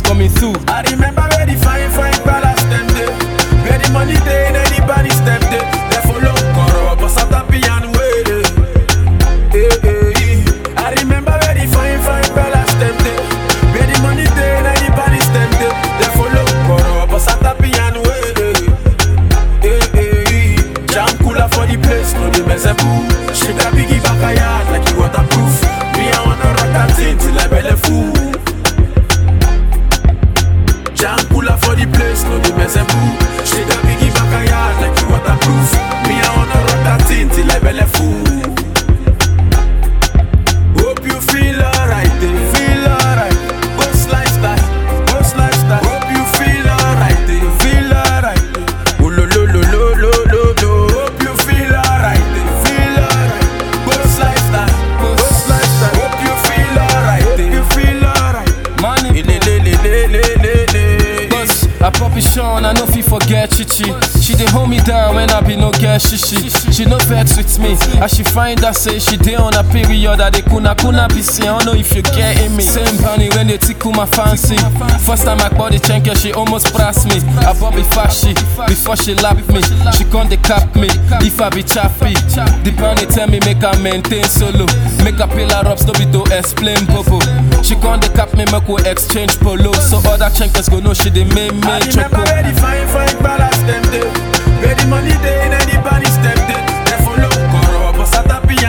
coming through. I remember where the fine, fine palace them day. Where the money day, and the body step day. They follow Koro, but Santa Pian way. Eh, eh, eh. I remember where the fine, fine palace them day. Where the money day, and the body step day. They follow Koro, but Santa Pian way. Eh, eh, eh. Jam cooler for the place, no the mess boo. Shake a biggie back a yard like you waterproof. Me I wanna rock that thing till I belly full. Jam cooler for the place, no the mess boo. Shake a biggie back a yard like you waterproof. Me I wanna rock that thing till I belly full. Hope you feel alright, eh? feel alright. Ghost lifestyle, ghost lifestyle. Hope you feel alright, eh? feel alright. Oh lo lo lo lo lo lo lo. Hope you feel alright, eh? feel alright. Ghost lifestyle, ghost lifestyle. Hope you feel alright, eh? you feel alright. Money. Le le le le le le le. Boss, I pop it Sean, I know fi forget Chichi. She dey hold me down when I be no get shishi. She no vex with me, as she find out say she dey on a period. I dey kuna kuna be see. I don't know if you getting me. Same bunny when they tickle my fancy. First time I bought the chain, she almost press me. I bought me fashy before she lap me. She come dey cap me if I be chappy. The bunny tell me make I maintain solo, make I pay her ups, no be to explain bobo. She come dey cap me, make we exchange polo. So other chankers go know she dey make me I remember choco. where the fine, fine palace them day. Where the money day and the body step day. They follow Koro, but Sata